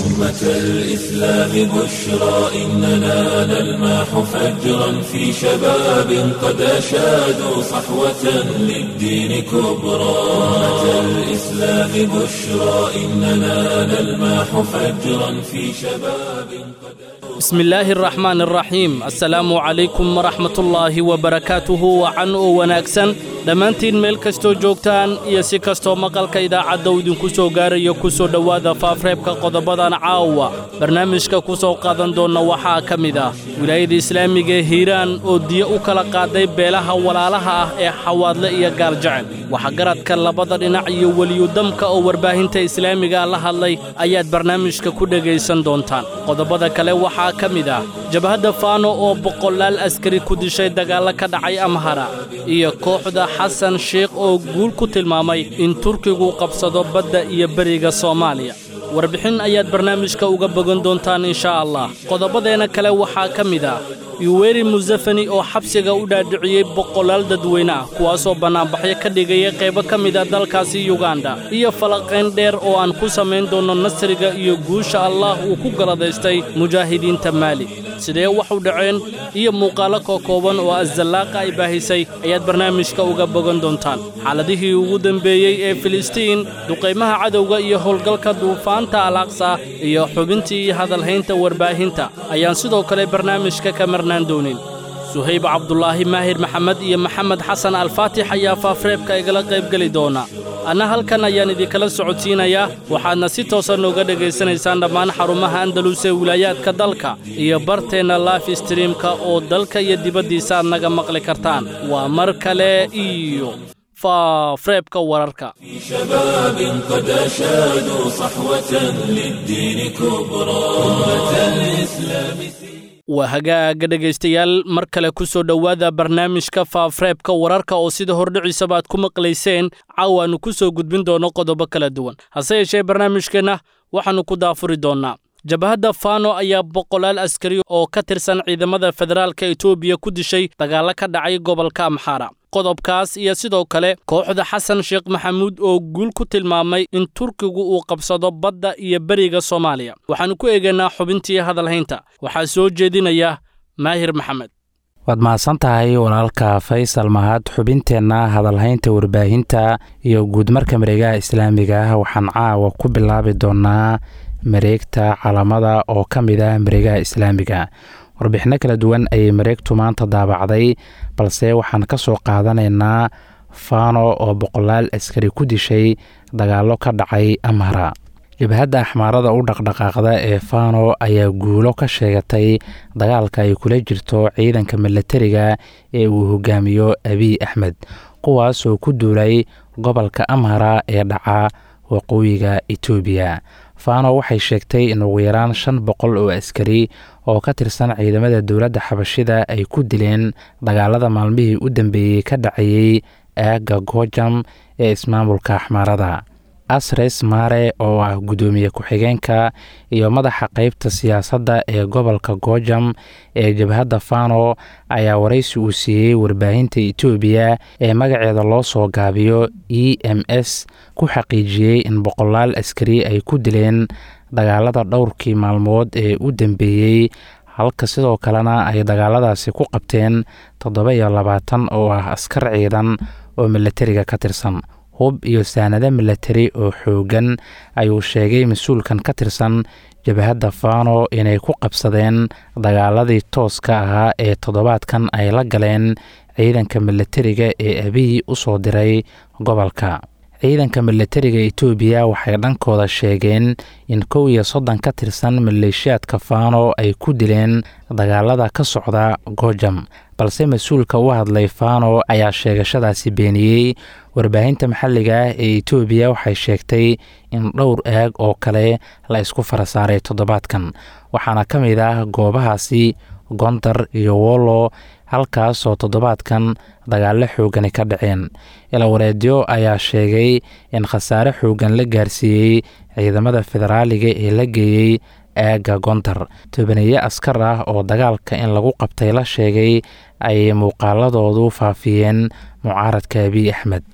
أمة الإسلام بشرى إننا نلمح فجرا في شباب قد أشادوا صحوة للدين كبرى أمة الإسلام بشرى إننا نلمح فجرا في شباب قد بسم illaahi araxmaan araxiim assalaamu calaykum waraxmatullaahi wabarakaatuhu wacan oo wanaagsan dhammaantiin meel kastoo joogtaan iyo si kastoo maqalka idaacadda uu idinku soo gaarayo ku soo dhowaada faafreebka qodobadan caawa barnaamijka ku soo qaadan doonna waxaa ka mid ah wilaayada islaamiga ee hiiraan oo diyo u kala qaaday beelaha walaalaha ah ee xawaadle iyo gaaljecel waxgaradka labada dhinac iyo weliyudamka oo warbaahinta islaamiga la hadlay ayaad barnaamijka ku dhegaysan doontaan qodobada kale waxaa ka mid ah jabhadda faano oo boqolaal askari ku dishay dagaallo ka dhacay amhara iyo kooxda xasan sheikh oo guul ku tilmaamay in turkigu qabsado badda iyo beriga soomaaliya warbixin ayaad barnaamijka uga bogan doontaan inshaa allah qodobadeenna kale waxaa ka mid ah yuweri musefani oo xabsiga u dhaadhiciyey boqolaal dadweyne ah kuwaasoo bannaanbaxyo ka dhigaya qaybo ka mid a dalkaasi yuganda iyo falaqayn dheer oo aan ku samayn doonno nasriga iyo guusha allaah uu ku galadaystay mujaahidiinta maali sidee wax u dhaceen iyo muuqaallo kookooban oo azallaaqa ay baahisay ayaad barnaamijka uga bogan doontaan xaaladihii ugu dembeeyey ee filistiin duqaymaha cadowga iyo howlgalka duufaanta alaqsa iyo xubintii hadalhaynta warbaahinta ayaan sidoo kale barnaamijka ka marnaan doonin suhayb cabdulaahi maahir maxamed iyo maxamed xasan alfaatix ayaa faafreebka igala qaybgeli doona anna halkan ayaan idinkala socodsiinayaa waxaadna si toosa nooga dhegaysanaysaan dhammaan xarumaha andalus ee wilaayaadka dalka iyo barteenna life streamka oo dalka iyo dibaddiisa aad naga maqli kartaan waa mar kale iyo faafreebka wararka في شباب قد أشادوا صحوة للدين كبرى أمة الإسلام waa hagaaga dhegaystayaal mar kale ku soo dhowaada barnaamijka faafreebka wararka oo sida hordhiciisaba aad ku maqlayseen caawaannu ku soo gudbin doonno qodobo kala duwan hase yeeshee barnaamijkeenna waxaannu ku daafuri doonnaa jabhadda faano ayaa boqolaal askari oo ka tirsan ciidamada federaalka etoobiya ku dishay dagaallo ka dhacay gobolka amxaara qodobkaas iyo sidoo kale kooxda xasan sheekh maxamuud oo guul ku tilmaamay in turkigu uu qabsado badda iyo beriga soomaaliya waxaannu ku eegaynaa xubintii hadalhaynta waxaa soo jeedinaya maahir maxamed waad mahadsan tahay walaalka faysal mahad xubinteenna hadalhaynta warbaahinta iyo guudmarka mareegaha islaamiga ah waxaan caawa ku bilaabi doonnaa mareegta calamada oo ka mid ah mareegaha islaamiga warbixinno kala duwan ayay mareegtu maanta daabacday balse waxaan ka soo qaadanaynaa faano oo boqolaal askari ku dishay dagaallo ka dhacay amhara jabhadda axmaarada u dhaqdhaqaaqda ee faano ayaa guulo ka sheegatay dagaalka ay kula jirto ciidanka milatariga ee uu hogaamiyo abiy axmed kuwaas oo ku duulay gobolka amhara ee dhaca waqooyiga etoobiya faano waxay sheegtay in ugu yaraan shan boqol oo askari oo ka tirsan ciidamada dowladda xabashida ay ku dileen dagaalada maalmihii u dambeeyey ka dhacayey aagga goojam ee ismaamulka axmaarada asres mare oo ah guddoomiye ku-xigeenka iyo madaxa qeybta siyaasadda ee gobolka goojam ee jabhadda fano ayaa waraysi uu siiyey warbaahinta etoobiya ee magaceeda loo soo gaabiyo e m s ku xaqiijiyey in boqolaal askari ay ku dileen dagaalada dhowrkii maalmood ee u dambeeyey halka sidoo kalena ay dagaaladaasi ku qabteen toddoba iyo labaatan oo ah askar ciidan oo milatariga ka tirsan hub iyo saanado milatari oo xooggan ayuu sheegay mas-uulkan ka tirsan jabhadda fano inay ku qabsadeen dagaaladii tooska ahaa ee toddobaadkan ay la galeen ciidanka milatariga ee abiy u soo diray gobolka ciidanka milatariga etoobiya waxay dhankooda sheegeen in kow iyo soddon ka tirsan maleeshiyaadka fano ay ku dileen dagaalada ka socda goojam balse mas-uulka u hadlay fano ayaa sheegashadaasi beeniyey warbaahinta maxalliga ah ee etoobiya waxay sheegtay in dhowr aag oo kale la isku farasaaray toddobaadkan waxaana ka mid ah goobahaasi gondar iyo wollo halkaas oo toddobaadkan dagaallo xoogani ka dhaceen ilawareedyo ayaa sheegay in khasaare xoogan la gaarsiiyey ciidamada federaaliga ee la geeyey aagga gondar tobaneeye askar ah oo dagaalka in lagu qabtay la sheegay ayay muuqaaladoodu faafiyeen mucaaradka abiy axmed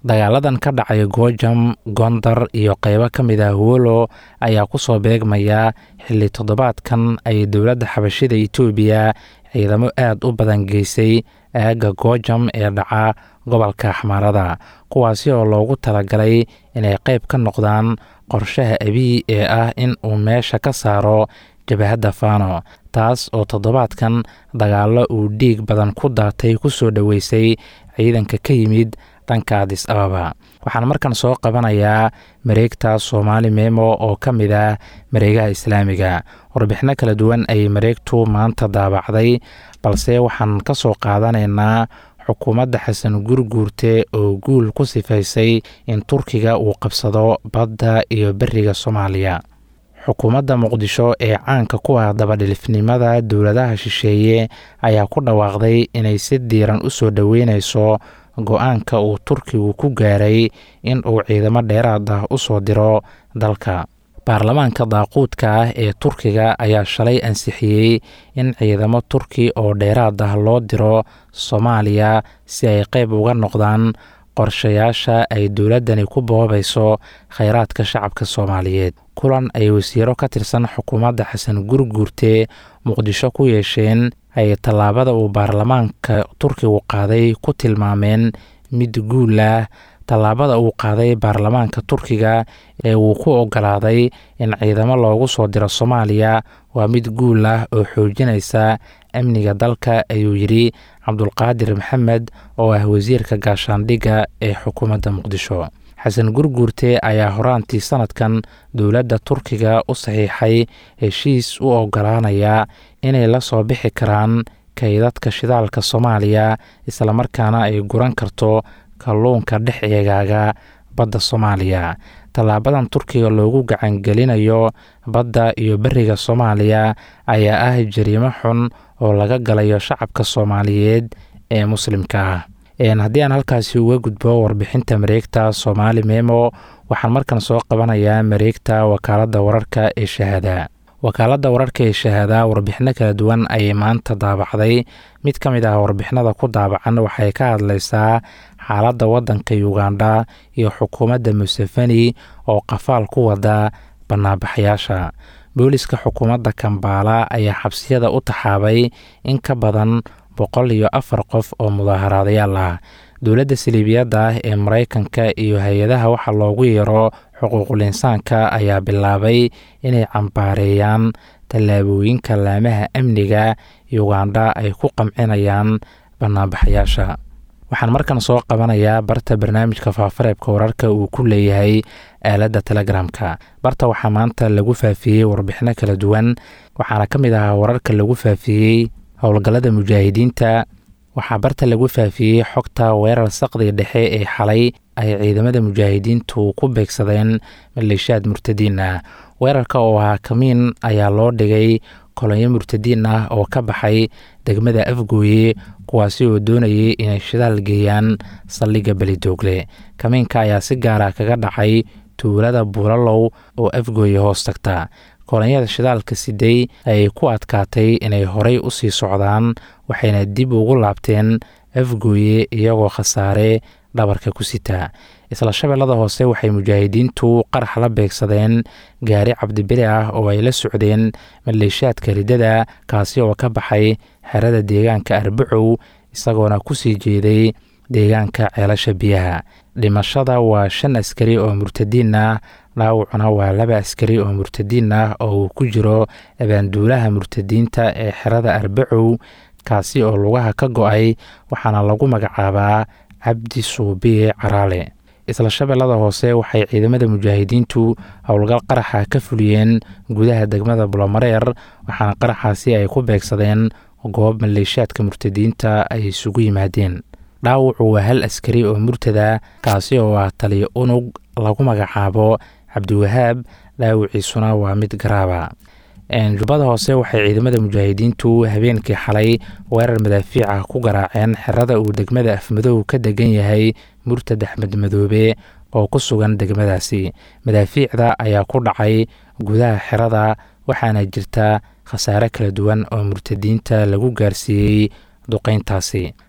dagaaladan ka dhacay goojam gondar iyo qeybo ka mid ah wolo ayaa ku soo beegmaya xilli toddobaadkan ay dowladda xabashida itoobiya ciidamo aad u badan geysay aagga goojam ee dhaca gobolka axmaarada kuwaasi oo loogu talagalay inay qeyb ka noqdaan qorshaha abiy ee ah in uu meesha ka saaro jabahadda fano taas oo toddobaadkan dagaallo uu dhiig badan ku daatay ku soo dhoweysay ciidanka ka yimid dhanka adis ababa waxaan markan soo qabanayaa mareegta soomaali memo oo ka mid ah mareegaha islaamiga warbixino kala duwan ayay mareegtu maanta daabacday balse waxaan ka soo qaadanaynaa xukuumadda xasan gurguurte oo guul ku sifaysay in turkiga uu qabsado badda iyo beriga soomaaliya xukuumadda muqdisho ee caanka ku ah dabadhilifnimada dowladaha shisheeye ayaa ku dhawaaqday inay si diiran u soo dhoweyneyso go-aanka uu turkigu ku gaaray in uu ciidamo dheeraad ah u soo diro dalka baarlamaanka daaquudka ah ee turkiga ayaa shalay ansixiyey in ciidamo turki oo dheeraad ah loo diro soomaaliya si ay qeyb uga noqdaan qorshayaasha ay dowladdani ku boobayso kheyraadka shacabka soomaaliyeed kulan ay wasiiro ka tirsan xukuumadda xasan gurguurte muqdisho ku yeesheen ay tallaabada uu baarlamaanka turkigu qaaday ku tilmaameen mid guul ah tallaabada uu qaaday baarlamaanka turkiga ee uu ku ogolaaday in ciidamo loogu soo diro soomaaliya waa mid guul ah oo xoojinaysa amniga dalka ayuu yidhi cabdulqaadir maxamed oo ah wasiirka gaashaandhigga ee xukuumadda muqdisho xasan gurguurte ayaa horaantii sanadkan dowladda turkiga u saxiixay heshiis u ogolaanaya inay la soo bixi karaan kaydadka shidaalka soomaaliya islamarkaana ay guran karto kalluunka dhex eegaaga badda soomaaliya tallaabadan turkiga loogu gacangelinayo badda iyo beriga soomaaliya ayaa ah jariimo xun oo laga galayo shacabka soomaaliyeed ee muslimka ah haddii aan halkaasi uga gudbo warbixinta mareegta soomaali memo waxaan markan soo qabanayaa mareegta wakaaladda wararka ee shahaada wakaaladda wararka ee shahaada warbixino kala duwan ayay maanta daabacday mid ka mid ah warbixinada ku daabacan waxay ka hadlaysaa xaaladda waddanka uganda iyo xukuumadda museveni oo qafaal ku wada bannaabaxyaasha booliska xukuumadda kambaala ayaa xabsiyada u taxaabay in ka badan boqol iyo afar qof oo mudaaharaadayaal ah dowladda saliibiyadda ah ee maraykanka iyo hay-adaha waxa loogu yeero xuquuqul insaanka ayaa bilaabay inay cambaareeyaan tallaabooyinka laamaha amniga uganda ay ku qamcinayaan banaanbaxayaasha waxaan markan soo qabanayaa barta barnaamijka faafareebka wararka uu ku leeyahay aaladda telegramka barta waxaa maanta lagu faafiyey warbixino kala duwan waxaana ka mid ahaa wararka lagu faafiyey howlgallada mujaahidiinta waxaa barta lagu faafiyey xogta weerar saqdi dhexe ee xalay ay ciidamada mujaahidiintu ku beegsadeen maleeshiyaad murtadiin ah weerarka oo ahaa kamiin ayaa loo dhigay kolonyo murtadiin ah oo ka baxay degmada afgooye kuwaasi oo doonayay inay shidaal geeyaan saldhigga belidoogle kamiinka ayaa si gaara kaga dhacay tuulada buulalow oo afgooye hoos tagta kolonyada shidaalka siday ayay ku adkaatay inay horay u sii socdaan waxayna dib ugu laabteen afgooye iyagoo khasaare dhabarka ku sita isla shabeellada hoose waxay mujaahidiintu qarax la beegsadeen gaari cabdibili ah oo ay la socdeen maleeshiyaadka riddada kaasi oo ka baxay xerada deegaanka arbacow isagoona ku sii jeeday deegaanka ceelasha biyaha dhimashada waa shan askari oo murtadiin ah dhaawacuna waa laba askari oo murtadiin ah oo uu ku jiro abaanduulaha murtadiinta ee xerada arbacow kaasi oo lugaha ka go-ay waxaana lagu magacaabaa cabdi suubiye caraale isla shabeellada hoose waxay ciidamada mujaahidiintu howlgal qaraxa ka fuliyeen gudaha degmada bulomareer waxaana qaraxaasi ay ku beegsadeen goob maleeshiyaadka murtadiinta ay isugu yimaadeen dhaawacu waa hal askari oo murtada kaasi oo ah taliyo unug lagu magacaabo cabdiwahaab dhaawiciisuna waa mid garaaba jubbada hoose waxay ciidamada mujaahidiintu habeenkii xalay weerar madaafiic ah ku garaaceen xerada uu degmada afmadow ka degan yahay murtad axmed madoobe oo ku sugan degmadaasi madaafiicda ayaa ku dhacay gudaha xerada waxaana jirta khasaare kala duwan oo murtadiinta lagu gaarsiiyey duqeyntaasi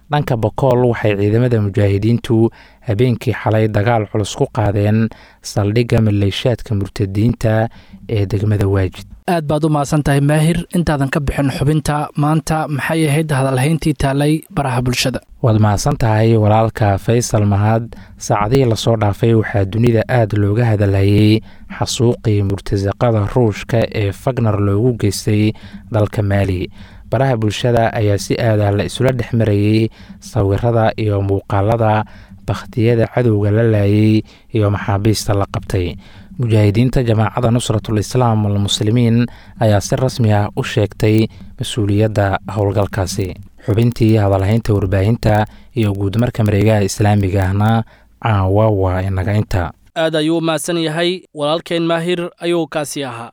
dhanka bokool waxay ciidamada mujaahidiintu habeenkii xalay dagaal culus ku qaadeen saldhigga maleeshaadka murtadiinta ee degmada waajid aad baad u mahadsan tahay maahir intaadan ka bixin xubinta maanta maxay ahayd hadalhayntii taalay baraha bulshada waad mahadsan tahay walaalka faysal mahad saacadihii lasoo dhaafay waxaa dunida aad looga hadalhayey xasuuqii murtasaqada ruushka ee fagnar loogu geystay dalka maali baraha bulshada ayaa si aadah la isula dhex marayey sawirada iyo muuqaalada bakhtiyada cadowga la laayay iyo maxaabiista la qabtay mujaahidiinta jamaacadda nusratul islaam walmuslimiin ayaa si rasmi ah u sheegtay mas-uuliyadda howlgalkaasi xubintii hadalhaynta warbaahinta iyo guudmarka mareegaha islaamiga ahna caawa waa inaga inta aad ayuu u mahadsan yahay walaalkeen maahir ayuu kaasi ahaa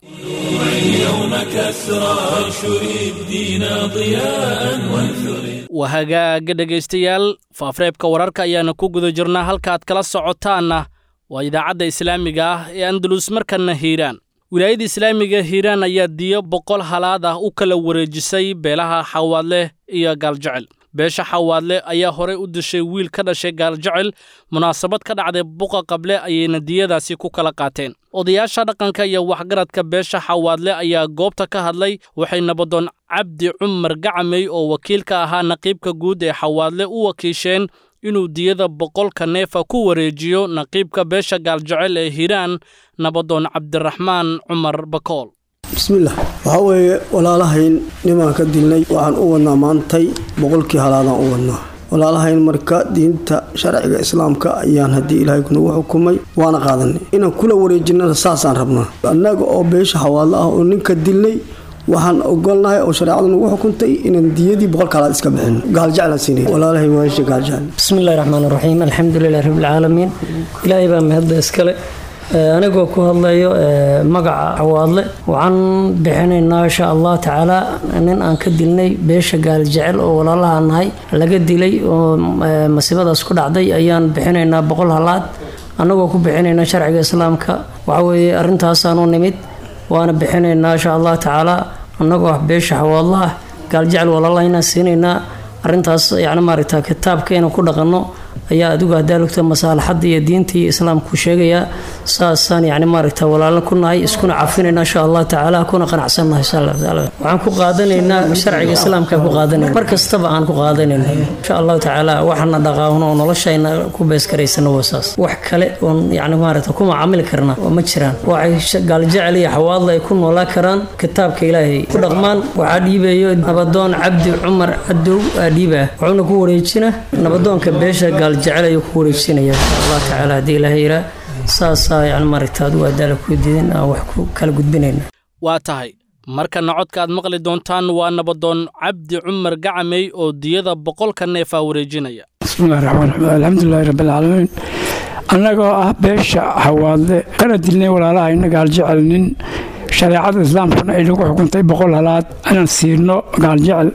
waa hagaaga dhegaystayaal faafreebka wararka ayaana ku guda jirnaa halka aad kala socotaanna waa idaacadda islaamiga ah ee andalus markanna hiiraan wilaayadda islaamiga hiiraan ayaa diyo boqol halaad ah u kala wareejisay beelaha xawaadleh iyo gaaljecel beesha xawaadle ayaa horey u dishay wiil ka dhashay gaaljecel munaasabad ka dhacday buqa qable ayayna diyadaasi ku kala qaateen odayaasha dhaqanka iyo waxgaradka beesha xawaadle ayaa goobta ka hadlay waxay nabadoon cabdi cumar gacamey oo wakiilka ahaa naqiibka guud ee xawaadle u wakiisheen inuu diyada boqolka neefa ku wareejiyo naqiibka beesha gaaljecel ee hiiraan nabadoon cabdiraxmaan cumar bakool bismillaah waxaa weeye walaalahayn nimaan ka dilnay waxaan u wadnaa maantay boqolkii halaadaan u wadnaa walaalahayn marka diinta sharciga islaamka ayaan haddii ilaahay kunagu xukumay waana qaadanay inaan kula wareejinana saasaan rabnaa annaga oo beesha xawaadlo ah oo ninka dilnay waxaan ogolnahay oo shareecadu nagu xukuntay inaan diyadii boqolka halaad iska bixin gaaljeclaan siinay walaalahay waasha gaaljecel bismillahi raxmaan raxiim alxamdulilahi rabbilcaalamiin ilaahay baa mahadda iskale anigoo ku hadlayo magaca xawaadle waxaan bixinaynaa insha allah tacaala nin aan ka dilnay beesha gaaljecel oo walaalaha nahay laga dilay oo masiibadaas ku dhacday ayaan bixinaynaa boqol halaad annagoo ku bixinayna sharciga islaamka waxaweeye arintaasaanu nimid waana bixinaynaa insha allah tacaala annagoo ah beesha xawaadla ah gaaljecel walaalaha inaan siinaynaa arintaas yani maaragta kitaabka inaan ku dhaqanno ayaa adigu hadaa lugta masaalaxadda iyo diinta iyo islaamku sheegayaa saasaan yani maaragta walaalo ku nahay iskuna cafinayna insha allah tacaala kuna qanacsannahay insha allah tacaala waxaan ku qaadanaynaa sharciga islaamka ku qaadanayna mar kastaba aan ku qaadanayna insha allahu tacaala waxana dhaqaawno oo noloshayna ku beeskaraysana waa saas wax kale oon yani maaragta ku macaamili karna oo ma jiraan waxay gaaljecel iyo xawaadla ay ku noolaa karaan kitaabka ilaahay ku dhaqmaan waxaa dhiibayo nabadoon cabdi cumar cadow aa dhiibaa wuxuuna ku wareejina nabadoonka beesha gaaljecel ayuu ku wareejinaya insha allah tacaala haddii ilaahay yiraa saasaa yani maaragta adigu adaala ku diidin aan wax ku kala gudbinayna waa tahay markana codka aad maqli doontaan waa nabadoon cabdi cumar gacamey oo diyada boqolka neefaa wareejinaya bismillahi raxmaan raxiim alxamdulilahi rabbilcaalamiin annagoo ah beesha hawaadle kana dilnay walaalahayna gaaljecel nin shareecada islaamkuna ay nagu xukuntay boqol halaad inaan siino gaaljecel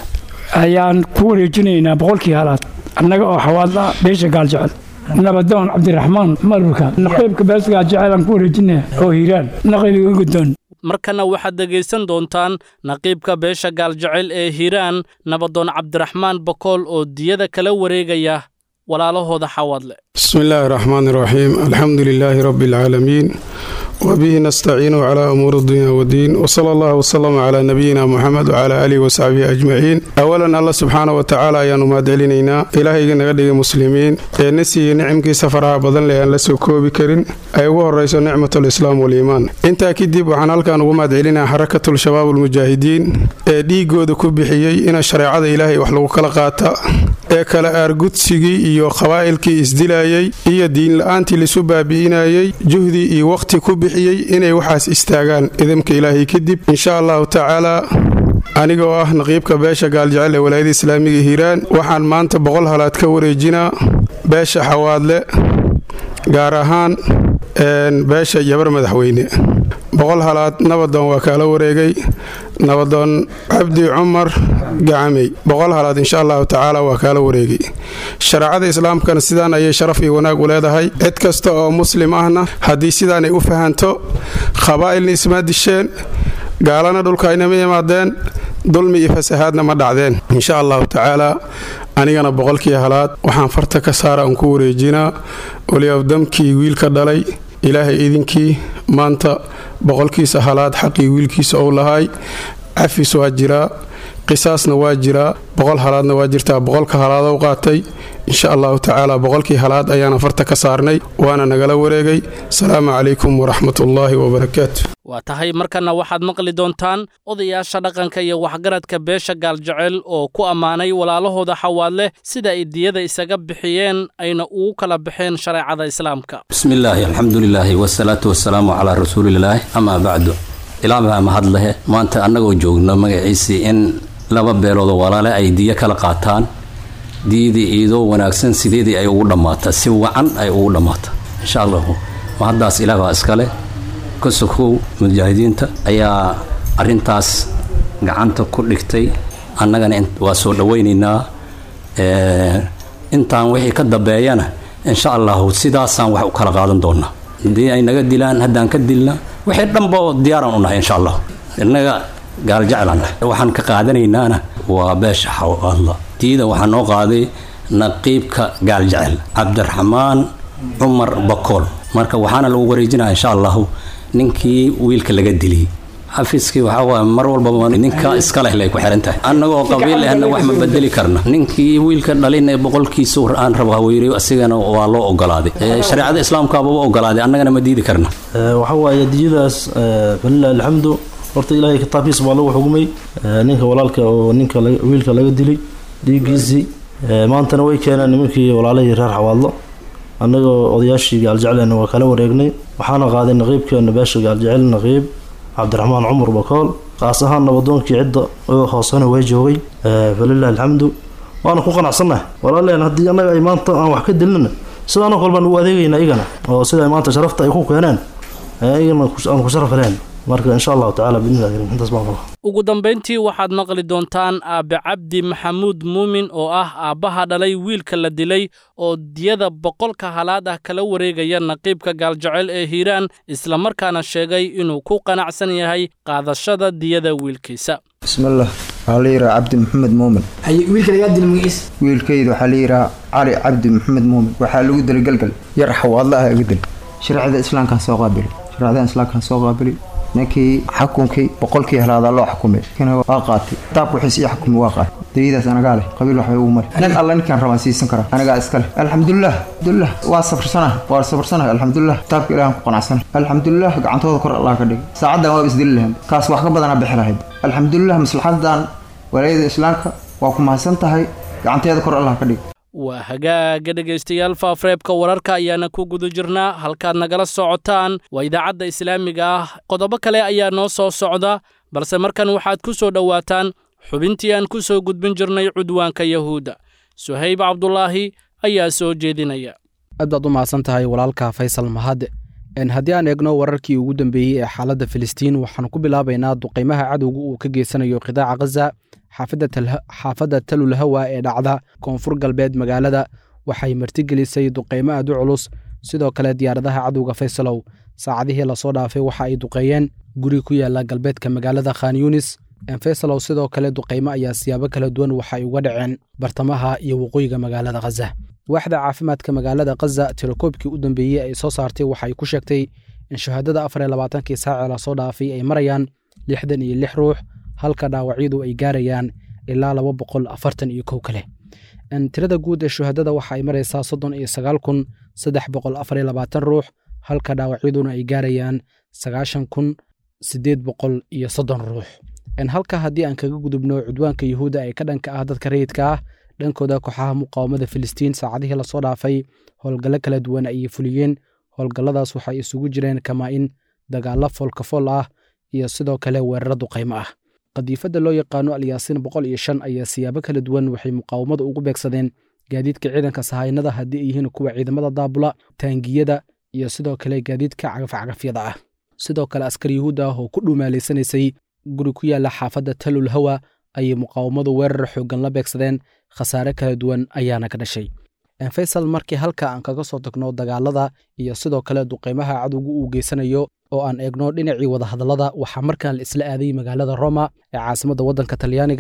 ayaan ku wareejinaynaa boqolkii halaad annaga oo xawaadla beesha gaaljecel nabadoon cabdiraxmaan marburka naqiibka beesha gaaljecel aan ku wareejinaya oo hiiraan naqibiga guddoon markana waxaad dhegaysan doontaan naqiibka beesha gaaljecel ee hiiraan nabadoon cabdiraxmaan bakool oo diyada kala wareegaya walaalahooda xawaadle bismi illaahi raxmaan iraxiim alxamdu lilaahi rabbi alcaalamiin wbihi nastaciinu cla umuuri dunya wdiin wsala allah wslama cla nabiyina muxamed wcla aalihi wasaxbihi ajmaciin awalan alla subxaana wa tacaala ayaanu mahadcelinaynaa ilaahayga naga dhigay muslimiin ee na siiyey nicimkiisa faraha badan leh aan la soo koobi karin ay ugu horayso nicmatulislaam waliimaan intaa kadib waxaan halkan ugu mahadcelinaa xarakatul shabaab almujaahidiin ee dhiigooda ku bixiyey ina shareecada ilaahay wax lagu kala qaata ee kala aargudsigii iyo qabaa'ilkii isdilayey iyo diinla-aantii laisu baabi'inayey juhdii iyo waqhti ku bixiyey inay waxaas istaagaan idamka ilaahay kadib insha allahu tacaalaa anigoo ah naqiibka beesha gaaljecel ee walaayada islaamiga hiiraan waxaan maanta boqol halaad ka wareejinaa beesha xawaadle gaar ahaan beesha yabar madaxweyne boqol halaad nabadoon waa kaala wareegay nabadoon cabdi cumar gacamey boqol halaad insha allahu tacaala waa kaala wareegay shareecada islaamkana sidaan ayay sharaf iyo wanaag u leedahay cid kasta oo muslim ahna haddii sidaanay u fahanto qabaa'ilna isma disheen gaalana dhulka aynama imaadeen dulmi iyo fasahaadna ma dhacdeen insha allahu tacaala anigana boqolkii halaad waxaan farta ka saara aan ku wareejinaa waliabdamkii wiilka dhalay ilaahay idinkii maanta boqolkiisa halaad xaqii wiilkiisa ou lahay cafis waa jiraa qisaasna waa jiraa boqol halaadna waa jirtaa boqolka halaadow qaatay insha allahu tacaala boqolkii halaad ayaana farta ka saarnay waana nagala wareegay asalaamu calaykum waraxmatullaahi wabarakaatu waa tahay markana waxaad maqli doontaan odayaasha dhaqanka iyo waxgaradka beesha gaaljecel oo ku ammaanay walaalahooda xawaadleh sida ay diyada isaga bixiyeen ayna ugu kala baxeen shareecada islaamka bismillaahi alxamdulilaahi wasalaatu wasalaamu calaa rasuulilaahi amaa bacdu ilaa baa mahad lehe maanta annagoo joogno magaciisii in laba beeloodoo walaale ay diyo kala qaataan diyadii iidoo wanaagsan sideedii ay ugu dhammaata si wacan ay ugu dhammaata insha allahu mahaddaas ilaah baa iskale ka sokow mujaahidiinta ayaa arrintaas gacanta ku dhigtay annagana waa soo dhowaynaynaa intaan wixii ka dambeeyana insha allahu sidaasaan wax u kala qaadan doonaa haddii ay naga dilaan haddaan ka dilna wixii dhanba diyaaraan u nahay insha allah innaga gaaljeclaan waxaan ka qaadanaynaana waa beesha xawalla diida waxaa noo qaaday naqiibka gaaljecel cabdiraxmaan cumar bakool marka waxaana lagu wareejinaya insha allahu ninkii wiilka laga diliyey xafiiskii waxaa waay mar walbaba ninka iska leh lay ku xiran tahay annagoo qabiil ahna wax ma bedeli karna ninkii wiilka dhalin ee boqolkiisa aan rabo haweyriyo asigana waa loo ogolaaday shareecada islaamkaaba u ogolaaday annagana ma diidi karna waxa waaye diyadaas falilah alxamdu horta ilaahay kitaabkiisa baa lagu xugmay ninka walaalka oo ninka wiilka laga dilay dhiiggiisii maantana way keeneen nimankii walaalahii reer xawaadlo annagoo odayaashii gaaljeclena waa kala wareegnay waxaana qaaday naqiibkeena beesha gaaljecel naqiib cabdiraxmaan cumar bakool kaas ahaan nabadoonkii cidda oo hoosena way joogay falilah alxamdu waana ku qanacsannahay walaaleen haddii annaga ay maanta aan wax ka dilnana sidaanoo kale baan u adeegayna igana oo sida maanta sharafta ay ku keeneen igana aan ku sharaf heleen marka insha allahu tacala biidnillahi karim intaas baan qaba ugu dambayntii waxaad maqli doontaan aabe cabdi maxamuud muumin oo ah aabbaha dhalay wiilka la dilay oo diyada boqolka halaad ah kala wareegaya naqiibka gaaljecel ee hiiraan islamarkaana sheegay inuu ku qanacsan yahay qaadashada diyada wiilkiisa bismillaah waxaa la yidhaha cabdi maxamed muumin wiilka lagaa dila magaciisa wiilkayda waxaa la yidhaha cali cabdi maxamed muumin waxaa lagu dilay galgal yar xawaadla ah iga dil shareecada islaamkaan soo qaabili shareecada islaamkaan soo qaabili ninkii xukunkii boqolkii helaadaa loo xukumay kana waa qaatay kitaabka wixiis ii xukumi waa qaatay daliidaas anagaa leh qabiil waxbay ugu mari nin alla ninkaan rabaan siisan karaa anagaa iska leh alxamdulilah alxamdulilah waa safarsanaha waa safarsanaha alxamdulilah kitaabka ilaahan ku qanacsana alxamdulilah gacantooda kor allah ka dhigay saacaddan waaba isdili lahayd kaas wax ka badanaa bixi lahayd alxamdulilah maslaxadan walaayada islaamka waa ku mahadsan tahay gacanteeda kor allah ka dhigay waa hagaaga dhegaystayaal faafreebka wararka ayaana ku guda jirnaa halkaad nagala socotaan waa idaacadda islaamiga ah qodobo kale ayaa noo soo socda balse markan waxaad ku soo dhowaataan xubintii aan ku soo gudbin jirnay cudwaanka yahuudda suhayb cabdulaahi ayaa soo jeedinaya aad baad u mahadsan tahay walaalka faysal mahad haddii aan eegno wararkii ugu dambeeyey ee xaaladda filistiin waxaan ku bilaabaynaa duqaymaha cadowga uu ka geysanayo qidaaca khaza xaafadda talul hawa ee dhacda koonfur galbeed magaalada waxay martigelisay duqaymo aad u culus sidoo kale diyaaradaha cadowga faysalow saacadihii lasoo dhaafay waxa ay duqeeyeen guri ku yaala galbeedka magaalada khan yunis faysalow sidoo kale duqaymo ayaa siyaabo kala duwan waxay uga dhaceen bartamaha iyo waqooyiga magaalada khaza waaxda caafimaadka magaalada khaza tirakoobkii u dambeeyey ay soo saartay waxay ku sheegtay in shahaadada afar iyo labaatankii saacee lasoo dhaafay ay marayaan lixdan iyo lix ruux halka dhaawacyadu ay gaarayaan ilaa laba boqol afartan iyo kow kale tirada guud ee shuhadada waxa ay maraysaa soddon iyo sagaal kun saddex boqol afar iyo labaatan ruux halka dhaawacyaduna ay gaarayaan sagaashan kun siddeed boqol iyo soddon ruux halka haddii aan kaga gudubno cudwaanka yuhuudda ee ka dhanka ah dadka rayidka ah dhankooda kooxaha muqaawamada filistiin saacadihii lasoo dhaafay howlgallo kala duwan ayay fuliyeen howlgalladaas waxay isugu jireen kamaa-in dagaallo foolkafool ah iyo sidoo kale weeraro duqaymo ah qadiifadda loo yaqaano alyaasiin boqol iyo shan ayaa siyaabo kala duwan waxay muqaawamada ugu beegsadeen gaadiidka ciidanka sahaynada haddii ay yihiin kuwa ciidamada daabula taangiyada iyo sidoo kale gaadiidka cagafcagafyada ah sidoo kale askar yuhuud ah oo ku dhuumaalaysanaysay guri ku yaalla xaafadda talul hawa ayay muqaawamadu weerar xooggan la beegsadeen khasaare kala duwan ayaana ka dhashay faysal markii halka aan kaga soo tagno dagaalada iyo sidoo kale duqaymaha cadowga uu geysanayo oo aan eegno dhinacii wadahadallada waxaa markaan la isla aaday magaalada roma ee caasimadda waddanka talyaaniga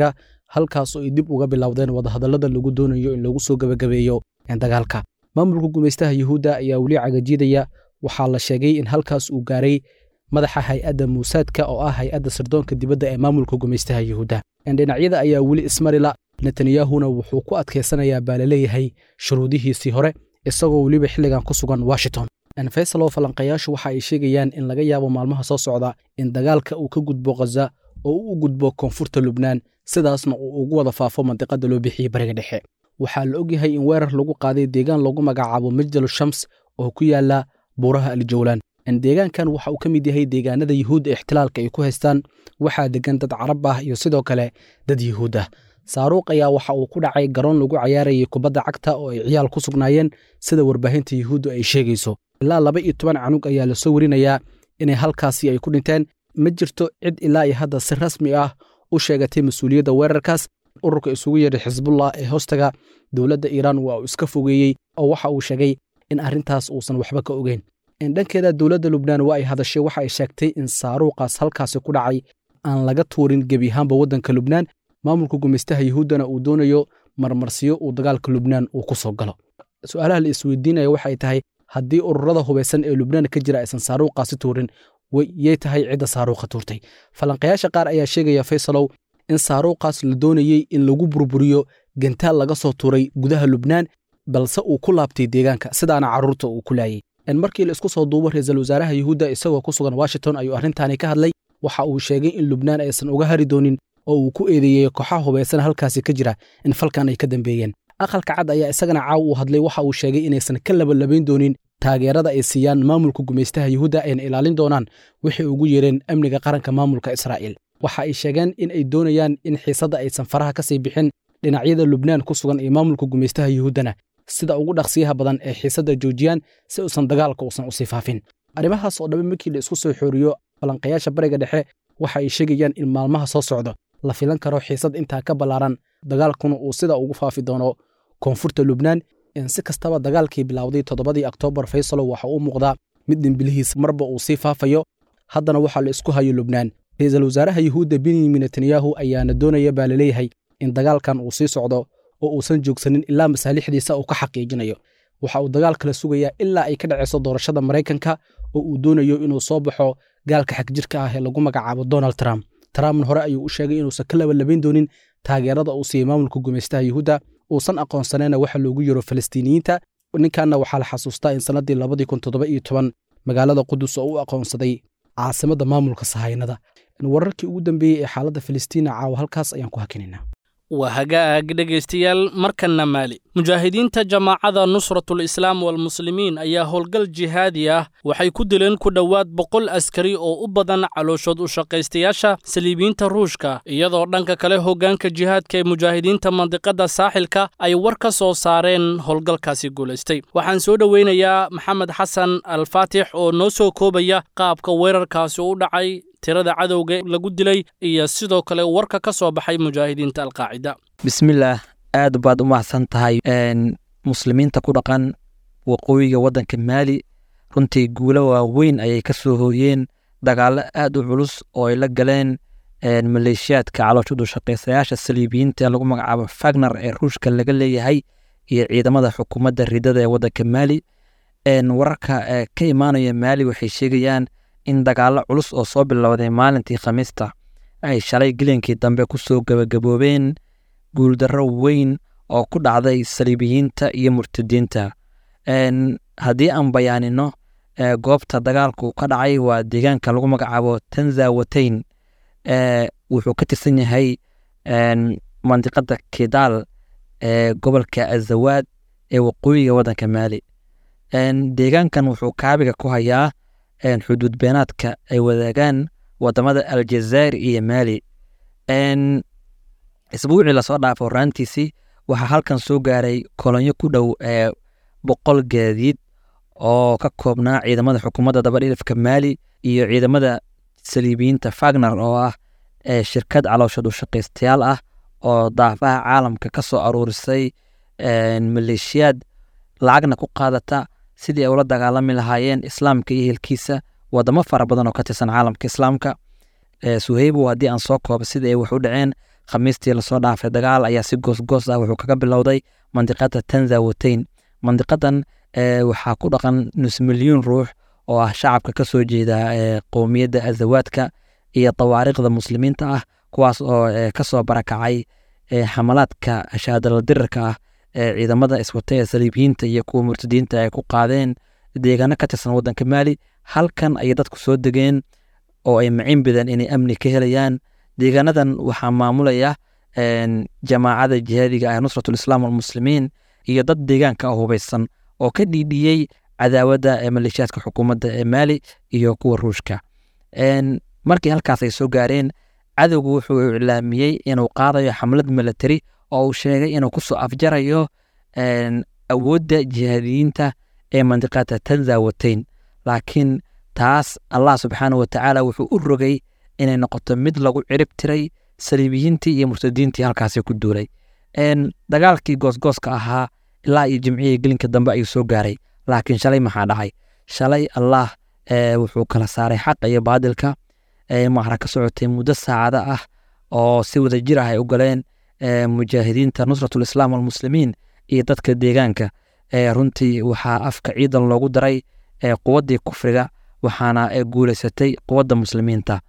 halkaasoo ay dib uga bilowdeen wadahadallada lagu doonayo in lagu soo gebagabeeyo dagaalka maamulka gumaystaha yuhuudda ayaa weli cagajidaya waxaa la sheegay in halkaas uu gaaray madaxa hay-adda muusaadka oo ah hay-adda sirdoonka dibadda ee maamulka gumaystaha yuhuudda dhinacyada ayaa weli ismarila netanyahuna wuxuu ku adkaysanayaa baa laleeyahay shuruudihiisii hore isagoo weliba xilligan ku sugan washington faysalow falanqayaashu waxa ay sheegayaan in laga yaabo maalmaha soo socda in dagaalka uu ka gudbo khaza oo uu u gudbo koonfurta lubnaan sidaasna uu ugu wada faafo mandiqada loo bixiyey bariga dhexe waxaa la ogyahay in weerar lagu qaaday deegaan lagu magacaabo majdalu shams oo ku yaala buuraha aljawlaan deegaankan waxa uu ka mid yahay deegaanada yuhuudda ixtilaalka ay ku haystaan waxaa degan dad carab ah iyo sidoo kale dad yuhuud ah saaruuq ayaa waxa uu ku dhacay garoon lagu cayaarayay kubadda cagta oo ay ciyaal ku sugnaayeen sida warbaahinta yuhuudda ay sheegayso ilaa laba iyo toban canug ayaa lasoo werinayaa inay halkaasi ay ku dhinteen ma jirto cid ilaa iyo hadda si rasmi ah u sheegatay mas-uuliyadda weerarkaas ururka isugu yeedhay xisbullah ee hoostaga dowladda iiraan waa uu iska fogeeyey oo waxa uu sheegay in arrintaas uusan waxba ka ogeyn dhankeeda dowladda lubnaan waa ay hadashay waxa ay sheegtay in saaruuqaas halkaasi ku dhacay aan laga tuurin gebi ahaanba waddanka lubnaan maamulka gumaystaha yuhuuddana uu doonayo marmarsiyo uu dagaalka lubnaan uu ku soo galo su-aalaha la isweydiinaya waxay tahay haddii ururada hubaysan ee lubnaan ka jira aysan saaruuqaasi tuurin yay tahay cidda saaruuqa tuurtay falanqayaasha qaar ayaa sheegaya faysalow in saaruuqaas la doonayey in lagu burburiyo gantaal laga soo tuuray gudaha lubnaan balse uu ku laabtay deegaanka sidaana carruurta uu ku laayay markii la isku soo duubo ra-iisul wasaaraha yuhuudda isagoo ku sugan washington ayuu arrintaani ka hadlay waxa uu sheegay in lubnaan aysan uga hari doonin oo uu ku eedeeyey kooxaha hubaysan halkaasi ka jira in falkan ay ka dambeeyeen aqalka cad ayaa isagana caaw uu hadlay waxa uu sheegay inaysan ka labalabayn doonin taageerada ay siiyaan maamulka gumaystaha yuhuudda ayna ilaalin doonaan waxay ugu yeereen amniga qaranka maamulka israa'iil waxa ay sheegeen in ay doonayaan in xiisadda aysan faraha ka sii bixin dhinacyada lubnaan ku sugan iyo maamulka gumaystaha yuhuuddana sida ugu dhaqsiyaha badan ee xiisadda joojiyaan si uusan dagaalka uusan usii faafin arrimahaas oo dhambe markii la isku soo xooriyo falanqayaasha bariga dhexe waxa ay sheegayaan in maalmaha soo socdo la filan karo xiisad intaa ka ballaaran dagaalkuna uu sida ugu faafi doono koonfurta lubnaan si kastaba dagaalkii bilowday toddobadii oktoobar faysalo waxa uu muuqdaa mid dhimbilihiis marba uu sii faafayo haddana waxaa la isku hayo lubnaan ra-iisul wasaaraha yuhuudda benyamin netanyahu ayaana doonaya baa laleeyahay in dagaalkan uu sii socdo oo uusan joogsanin ilaa masaalixdiisa uu ka xaqiijinayo waxa uu dagaal kala sugayaa ilaa ay ka dhacayso doorashada maraykanka oo uu doonayo inuu soo baxo gaalka xagjirka ah ee lagu magacaabo donald trump trumpna hore ayuu u sheegay inuusan ka labalabayn doonin taageerada uu siiyey maamulka gumaystaha yuhuudda uusan aqoonsanayna waxa loogu yiro falastiiniyiinta ninkanna waxaa la xasuustaa in sannaddii labadii kun toddoba iyo toban magaalada qudus oo u aqoonsaday caasimadda maamulka sahaynada wararkii ugu dambeeyey ee xaaladda falastiina caawa halkaas ayaan ku hakinaynaa waa hagaag dhegaystayaal markanna maali mujaahidiinta jamaacada nusratul islaam walmuslimiin ayaa howlgal jihaadi ah waxay ku dileen ku dhowaad boqol askari oo u badan calooshood u shaqaystayaasha saliibiyiinta ruushka iyadoo dhanka kale hoggaanka jihaadka ee mujaahidiinta mandiqadda saaxilka ay war ka soo saareen howlgalkaasi guulaystay waxaan soo dhoweynayaa maxamed xasan alfaatix oo noo soo koobaya qaabka weerarkaasi u dhacay tirada cadowga lagu dilay iyo sidoo kale warka ka soo baxay mujaahidiinta alqaacida bismillaah aad baad u mahadsan tahay muslimiinta ku dhaqan waqooyiga waddanka maali runtii guulo waaweyn ayay ka soo hooyeen dagaallo aad u culus oo ay la galeen maleeshiyaadka calooshadu shaqaysayaasha saliibiyiinta ee lagu magacaabo fagner ee ruushka laga leeyahay iyo ciidamada xukuumadda ridada ee waddanka maali wararka ka imaanaya maali waxay sheegayaan in dagaallo culus oo soo bilowday maalintii khamiista ay shalay gelinkii dambe ku soo gebagaboobeen guuldarro weyn oo ku dhacday saliibiyiinta iyo murtadiinta haddii aan bayaanino goobta dagaalku ka dhacay waa deegaanka lagu magacaabo tanzawateyn wuxuu ka tirsan yahay mandiqada kidaal ee gobolka azawaad ee waqooyiga waddanka maali deegaankan wuxuu kaabiga ku hayaa xuduud beenaadka ay wadaagaan wadamada aljazair iyo maali isbuucii lasoo dhaafo horaantiisii waxaa halkan soo gaaray kolonyo ku dhow ee boqol gaadiid oo ka koobnaa ciidamada xukuumadda dabadhilifka maali iyo ciidamada saliibiyiinta fagner oo ah shirkad calooshadu shaqaystayaal ah oo daafaha caalamka ka soo aruurisay maleeshiyaad lacagna ku qaadata sidii ay ula dagaalami lahaayeen islaamka iyo hilkiisa wadamo fara badan oo ka tirsan caalamka islaamka suheybo haddii aan soo koobo sidii ay wax u dhaceen khamiistii lasoo dhaafay dagaal ayaa si goosgoos ah wuxuu kaga bilowday mandiqada tanza wateyn mandiqadan waxaa ku dhaqan nus milyuun ruux oo ah shacabka ka soo jeeda qowmiyadda azawaadka iyo tawaariikhda muslimiinta ah kuwaas oo kasoo barakacay xamalaadka shaadala dirirka ah ee ciidamada iswata ee saliibiyiinta iyo kuwa murtadiinta ay ku qaadeen deegaano ka tirsan waddanka maali halkan ayay dadku soo degeen oo ay macin bideen inay amni ka helayaan deegaanadan waxaa maamulaya jamaacada jihaadiga ah nusratulislaam walmuslimiin iyo dad deegaanka hubeysan oo ka dhiidhiyey cadaawadda ee maleeshiyaadka xukuumadda ee maali iyo kuwa ruushka markii halkaas ay soo gaareen cadowgu wuxuu iclaamiyey inuu qaadayo xamlad milatari oo uu sheegay inuu kusoo afjarayo awoodda jihaadiyiinta ee mandiqada tanza wateyn laakiin taas allah subxaana watacaala wuxuu u rogay inay noqoto mid lagu cirib tiray saliibiyiintii iyo murtadiintii halkaasi ku duulay dagaalkii goosgooska ahaa ilaa iyo jimcihii gelinka dambe ayuu soo gaaray laakiin shalay maxaa dhacay shalay allah wuxuu kala saaray xaqa iyo baadilka macra ka socotay muddo saacada ah oo si wada jir ah ay u galeen mujaahidiinta nusratulislaam walmuslimiin iyo dadka deegaanka runtii waxaa afka ciidan loogu daray quwaddii kufriga waxaana guuleysatay quwadda muslimiinta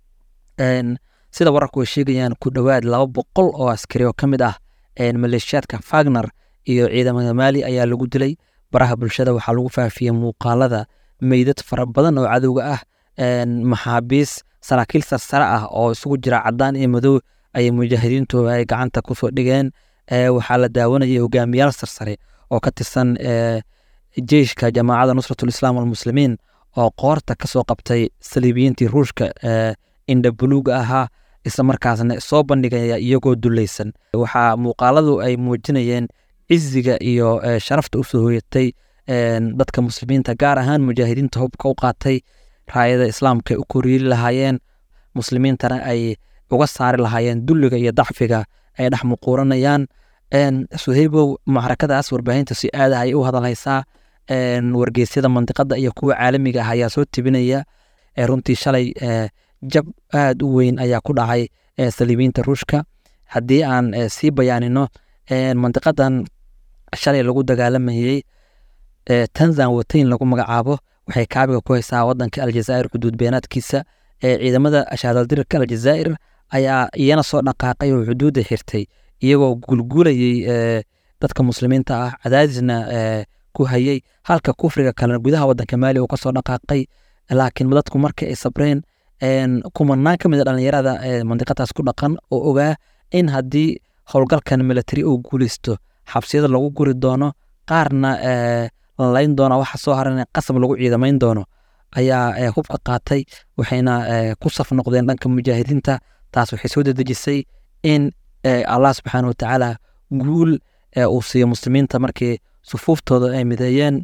sida wararku ay sheegayaan ku dhowaad laba boqol oo askari oo ka mid ah maleeshiyaadka fagner iyo ciidamada maali ayaa lagu dilay baraha bulshada waxaa lagu faafiyey muuqaalada meydad fara badan oo cadowga ah maxaabiis saraakiil sarsare ah oo isugu jira cadaan iyo madow ayay mujaahidiintu ay gacanta kusoo dhigeen waxaa la daawanayay hogaamiyaal sarsare oo ka tirsan jeyshka jamaacada nusratulislaam walmuslimiin oo qoorta kasoo qabtay saliibiyiintii ruushka indha buluuga ahaa isla markaasna soo bandhigaya iyagoo dulaysan waxaa muuqaaladu ay muujinayeen ciziga iyo sharafta usoo hoyatay dadka muslimiinta gaar ahaan mujaahidiinta hubka u qaatay raayada islaamka ay u koryeeli lahaayeen muslimiintana ay uga saari lahaayeen dulliga iyo dacfiga ay dhex muquuranayaan suhaybow macrakadaas warbaahinta si aada ayay u hadalhaysaa wargeysyada mandiqada iyo kuwa caalamiga ah ayaa soo tibinaya runtii shalay jab aad u weyn ayaa ku dhacay saliibiyiinta ruushka haddii aan sii bayaanino mandiqadan shalay lagu dagaalamayey tanzan wateyn lagu magacaabo waxay kaabiga ku haysaa wadanka aljazaa'ir xuduud beenaadkiisa ciidamada ashaadaldirirka aljazaa'ir ayaa iyana soo dhaqaaqay oo xuduudda xirtay iyagoo gulgulayey dadka muslimiinta ah cadaadisna ku hayey halka kufriga kalena gudaha wadanka maali uu kasoo dhaqaaqay laakiin dadku markii ay sabreen kumanaan ka mid a dhallinyarada mandiqadaas ku dhaqan oo ogaa in haddii howlgalkan military uu guuleysto xabsiyada lagu guri doono qaarna lalayn doona waxa soo haran qasab lagu ciidamayn doono ayaa hubka qaatay waxayna ku saf noqdeen dhanka mujaahidiinta taas waxay soo dedejisay in allah subxaana watacaala guul uu siiyo muslimiinta markii sufuuftooda ay mideeyeen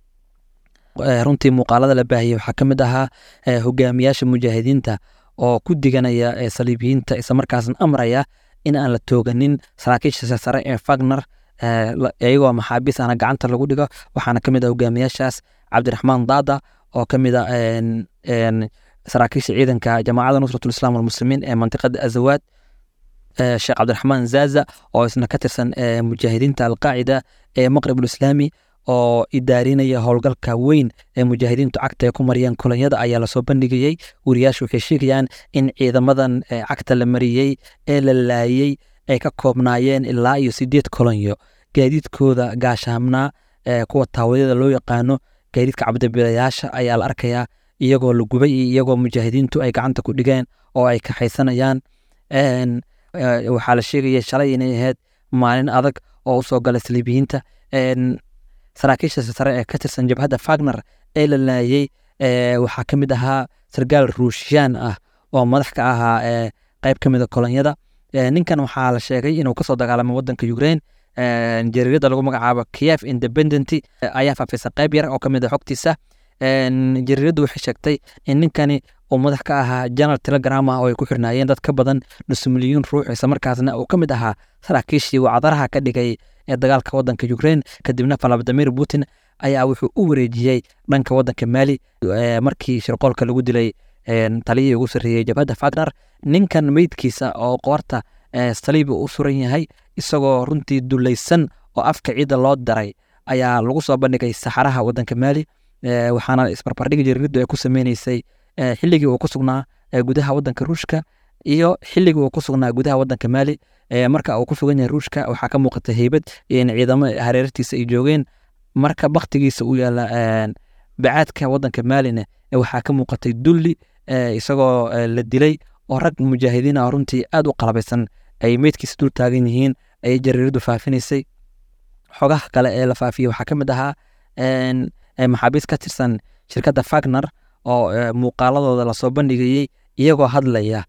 runtii muuqaalada la baahiyey waxaa ka mid ahaa hogaamiyaasha mujaahidiinta oo ku diganaya saliibiyiinta islamarkaasna amraya in aan la tooganin saraakiisha sare ee fagner iyagoo maxaabiis ana gacanta lagu dhigo waxaana ka mid ah hogaamiyaashaas cabdiraxmaan daada oo ka mid ah saraakiisha ciidanka jamaacada nusratulislaam walmuslimiin ee mantiqada azawaad sheekh cabdiraxmaan zaza oo isna ka tirsan mujaahidiinta alqaacida ee maqrib ulislaami oo idaarinaya howlgalka weyn ee mujaahidiintu cagta ay ku mariyeen kolonyada ayaa lasoo bandhigayey wariyaashu waxay sheegayaan in ciidamadan cagta la mariyey ee la laayey ay ka koobnaayeen ilaa iyo sideed kolonyo gaadiidkooda gaashaamnaa kuwa taawadyada loo yaqaano gaadiidka cabdibilayaasha ayaa la arkayaa iyagoo la gubay iyo iyagoo mujaahidiintu ay gacanta ku dhigeen oo ay kaxaysanayaan waxaa la sheegaya shalay inay ahayd maalin adag oo usoo galay saliibiyiinta saraakiisha sare ee ka tirsan jabhadda fagner ee la laayey waxaa ka mid ahaa sargaal ruushiyaan ah oo madax ka ahaa qayb ka mida kolonyada ninkan waxaa la sheegay inuu kasoo dagaalamay wadanka ukraine jariirada lagu magacaabo kiev independent ayaa faafisa qayb yar oo kamid a xogtiisa jariiradu waxay sheegtay in ninkani uu madax ka ahaa general telegram ah oo ay ku xirnaayeen dad ka badan nus milyuun ruux islamarkaasna uu ka mid ahaa saraakiishii wacdaraha ka dhigay ee dagaalka wadanka ukraine kadibna valadimir putin ayaa wuxuu u wareejiyey dhanka wadanka mali markii shirqoolka lagu dilay taliyihii ugu sarreeyey jabhadda fagner ninkan meydkiisa oo qoorta saliib u suran yahay isagoo runtii dulaysan oo afka ciidda loo daray ayaa lagu soo bandhigay saxaraha wadanka maali waxaana isbarbardhigi jariiradu ay ku sameyneysay xilligii uu ku sugnaa gudaha wadanka ruushka iyo xilligii uu ku sugnaa gudaha wadanka maali marka uu ku sugan yahay ruushka waxaa ka muuqata heybad in ciidamo hareertiisa ay joogeen marka baktigiisa uu yaala bacaadka wadanka maalina waxaa ka muuqatay dulli isagoo la dilay oo rag mujaahidiin ah runtii aad u qalabaysan ay meydkiisa dul taagan yihiin ayay jariiradu faafinaysay xogaha kale ee la faafiyey waxaa ka mid ahaa maxaabiis ka tirsan shirkadda fagner oo muuqaaladooda lasoo bandhigayey iyagoo hadlaya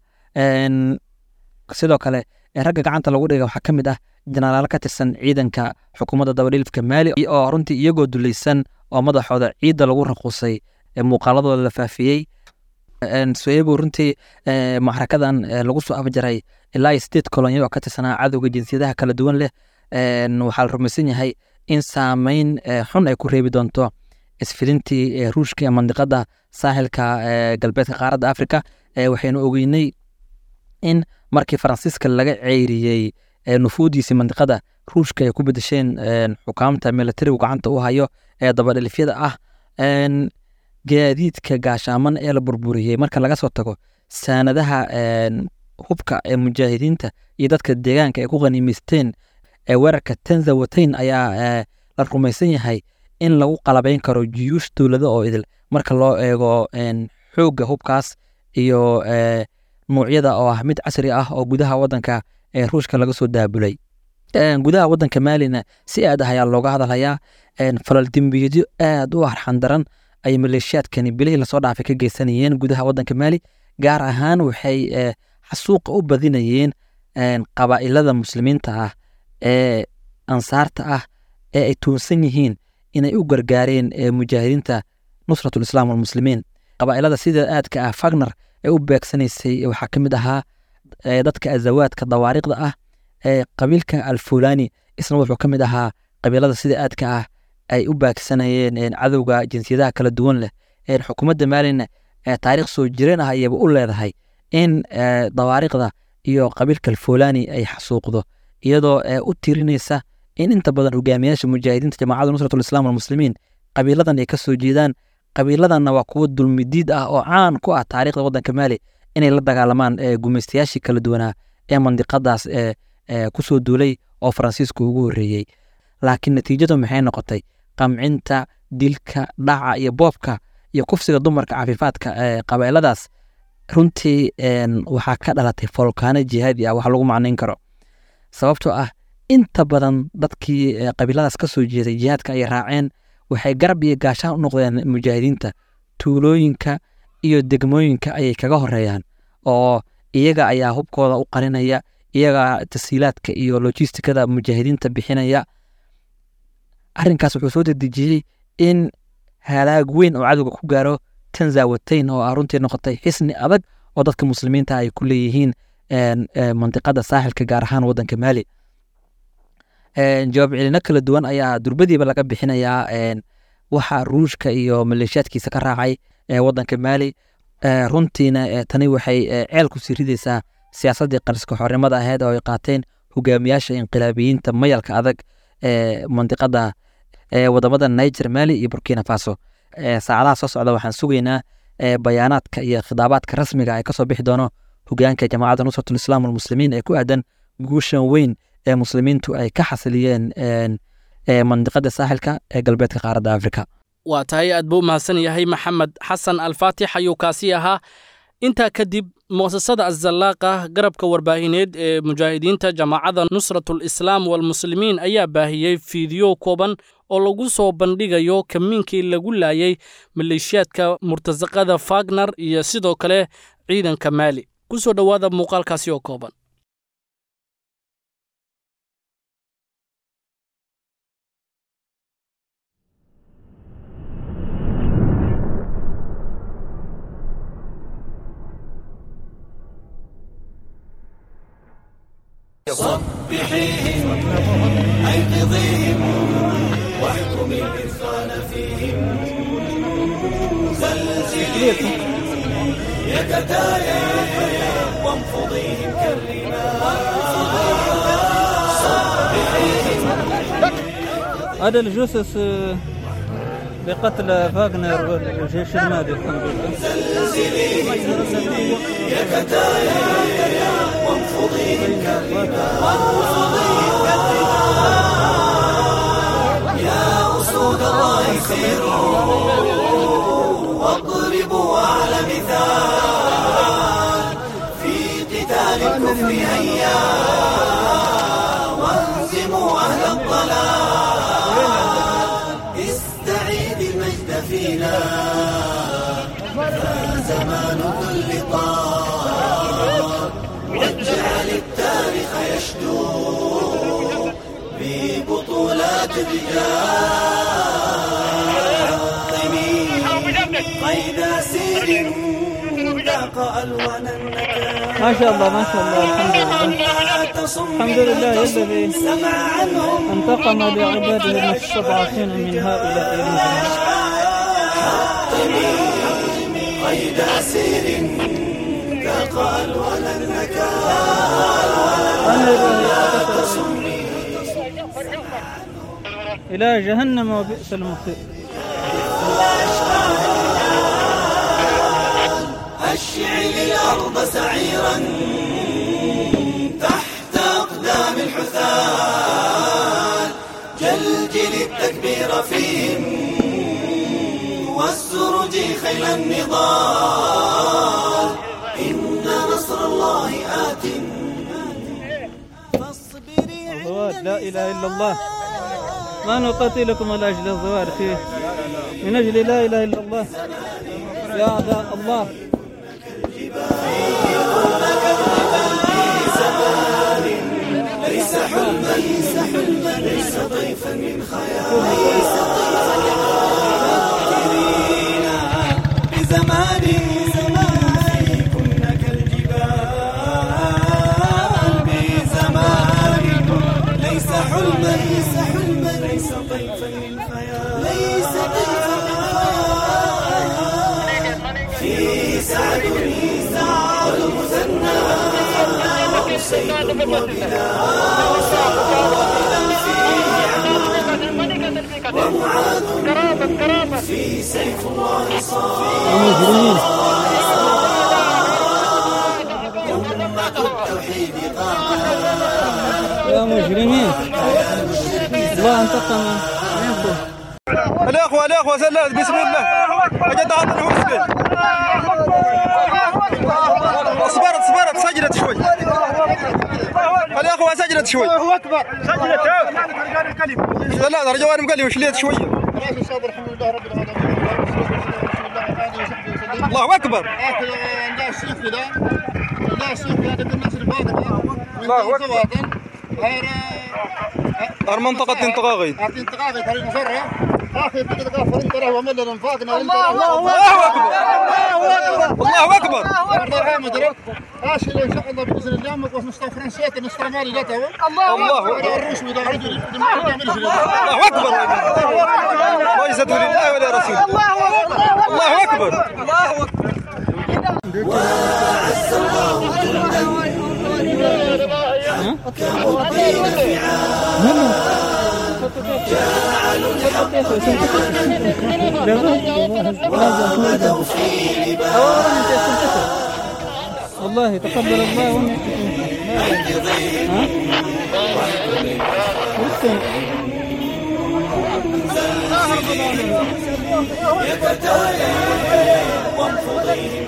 sidoo kale ragga gacanta lagu dhiga waxaa ka mid ah jenaraalo ka tirsan ciidanka xukuumadda dabadhilifka maali oo runtii iyagoo dulaysan oo madaxooda ciidda lagu raquusay muuqaaladooda la faafiyey soebo runtii maxrakadan lagu soo afjaray ilaa iyo sideed kolonyo oo ka tirsanaa cadowga jinsiyadaha kala duwan leh waxaa la rumaysan yahay in saameyn xun ay ku reebi doonto isfilintii ruushka ee mandiqada saaxilka galbeedka qaaradda africa waxaynu ogeynay in markii faransiiska laga ceyriyey nufuudiisii mandiqada ruushka ay ku bedesheen xukaamta militarigu gacanta u hayo ee dabadhelifyada ah gaadiidka gaashaaman ee la burburiyey marka laga soo tago saanadaha hubka ee mujaahidiinta iyo dadka deegaanka ay ku qaniimaysteen ee weerarka tanza watain ayaa la rumaysan yahay in lagu qalabayn karo juyuush dowlado oo idil marka loo eego xoogga hubkaas iyo nuucyada oo ah mid casri ah oo gudaha wadanka ee ruushka laga soo daabulay gudaha wadanka maalina si aad ah ayaa looga hadalhayaa falal dembiyeedyo aad u arxan daran ay maleeshiyaadkani bilihii lasoo dhaafay ka geysanayeen gudaha wadanka maali gaar ahaan waxay xasuuqa u badinayeen qabaa'ilada muslimiinta ah ee ansaarta ah ee ay tuunsan yihiin inay u gargaareen mujaahidiinta nusratul islaam walmuslimiin qabaa'ilada sida aadka ah fagner ee u beegsanaysay waxaa ka mid ahaa dadka azawaadka dawaariqda ah ee qabiilka alfulani isna wuxuu ka mid ahaa qabiilada sida aadka ah ay u baagsanayeen cadowga jinsiyadaha kala duwan leh xukuumadda maalina taariikh soo jireen ah ayaba u leedahay in dawaariqda iyo qabiilka alfulani ay xasuuqdo iyadoo u tirinaysa in inta badan hogaamiyaasha mujaahidiinta jamaacadda nusratul islaam walmuslimiin qabiiladan ay ka soo jeedaan qabiiladanna waa kuwo dulmidiid ah oo caan ku ah taariikhda waddanka maali inay la dagaalamaan gumaystayaashii kala duwanaa ee mandiqadaas kusoo duulay oo faransiisku ugu horreeyey laakiin natiijadu maxay noqotay qamcinta dilka dhaca iyo boobka iyo kufsiga dumarka cafiifaadka qabailadaas runtii waxaa ka dhalatay folkaano jihaadi ah wax lagu macnayn karo sababtoo ah inta badan dadkii qabiiladaas ka soo jeeday jihaadka ay raaceen waxay garab iyo gaashaan u noqdeen mujaahidiinta tuulooyinka iyo degmooyinka ayay kaga horeeyaan oo iyaga ayaa hubkooda u qarinaya iyaga tasiilaadka iyo logistikada mujaahidiinta bixinaya arrinkaas wuxuu soo dedejiyey in halaag weyn oo cadowga ku gaaro tanzawatain oo ah runtii noqotay xisni adag oo dadka muslimiinta ay ku leeyihiin mandiqada saaxilka gaar ahaan wadanka maali jawaab celino kala duwan ayaa durbadiiba laga bixinayaa waxa ruushka iyo maleeshiyaadkiisa ka raacay wadanka maali runtiina tani waxay ceel ku sii ridaysaa siyaasaddii qariska xornimada ahayd oo ay qaateen hogaamiyaasha inqilaabiyiinta mayalka adag ee mandiqada wadamada niger mali iyo burkina faso saacadaha soo socda waxaan sugaynaa bayaanaadka iyo khidaabaadka rasmiga ay kasoo bixi doono hogaanka jamaacadda nusratul islaam walmuslimiin ee ku aadan guushan weyn ee muslimiintu ay ka xasiliyeen mandiqada saaxilka ee galbeedka qaaradda afrika waa tahay aad buu u mahadsan yahay maxamed xasan alfaatix ayuu kaasi ahaa intaa kadib mu'asasada azallaaqa garabka warbaahineed ee mujaahidiinta jamaacadda nusratul islaam walmuslimiin ayaa baahiyey fiidiyo kooban oo lagu soo bandhigayo kamiinkii lagu laayay maleeshiyaadka murtasaqada fagner iyo sidoo kale ciidanka maali ku soo dhowaada muuqaalkaasi oo kooban صبحيهم أيقظيهم واحكمي الإثقال فيهم زلزليهم يكتايا وانفضيهم كالرمال هذا الجثث آه، بقتل فاغنر والجيش المالي الحمد لله زلزلي يا كتايا وانفضي يا أسود الله سيروا واضربوا أعلى مثال في قتال الكفر هيا وانزموا أهل الضلال استعيد المجد فينا فزمان كل طار واجعل التاريخ يشدو ببطولات الرجال قيد سير ذاق ألوان النكال ما شاء الله ما شاء الله الحمد لله الحمد لله الذي انتقم لعباده المستضعفين من هؤلاء الرجال قيد سير ذاق ألوان النكال إلى جهنم وبئس المصير أشعل الأرض سعيرا تحت أقدام الحثال جلجل التكبير فيهم والسرج خيل النضال إن نصر الله آت الزواج لا إله إلا الله ما نقاتلكم من أجل الزواج فيه من أجل لا إله إلا الله يا أعداء الله ليس حلما ليس حلما ليس ضيفا من خيال ليس ضيفا من خيال بزمان كنا كالجبال بزمان ليس حلما ليس حلما ليس ضيفا من خيال ليس ضيفا من خيال في سعد والمثنى وحسين ومعاذ في سيف الله صار أمة التوحيد يا مجرمين الله انتقم منكم الاخوه الاخوه سلات بسم الله اجد عطني مسكين اصبرت اصبرت سجلت شوي الاخوه سجلت شوي الله اكبر سجلت لا لا رجوان مقلي وشليت شويه الله اكبر الله اكبر هر منطقة انطقاقي الله اكبر الله اكبر ان شاء الله باذن الله ما نستوى فرنسيات نستوى مالي لا توا الله أكبر. الروس ولا رجل الله اكبر لا يزدوا لله ولا رسول الله اكبر وعز الله جندا كموا الدين جعلوا الحق وغدوا في لباس والله تقبل الله منك يا كتايا وانفضيهم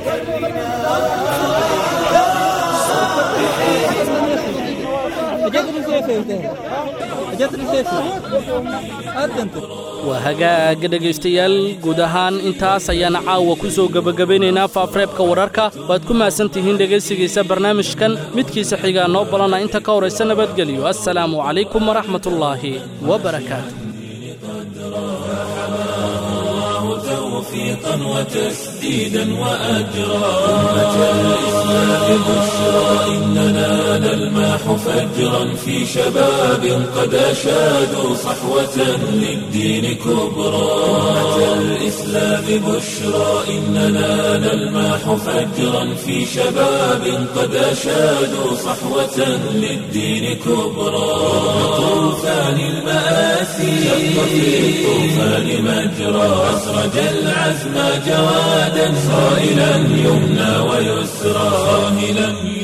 اجتني سيفي اجتني سيفي انت waa hagaaga dhegaystayaal guud ahaan intaas ayaan caawa ku soo gebagabeynaynaa faafreebka wararka waad ku mahadsan tihiin dhegaysigiisa barnaamijkan midkiisa xigaa noo balana inta ka horaysa nabadgelyo assalaamu calaykum waraxmatullaahi wabarakaatu توفيقا وتسليما تسديدا وأجرا أمة الإسلام بشرى إننا نلماح فجرا في شباب قد أشادوا صحوة للدين كبرى أمة الإسلام بشرى إننا نلماح فجرا في شباب قد أشادوا صحوة للدين كبرى طوفان المآسي شق في الطوفان مجرى أسرج العزم جوادا صائلا يمنى ويسرى صاهلا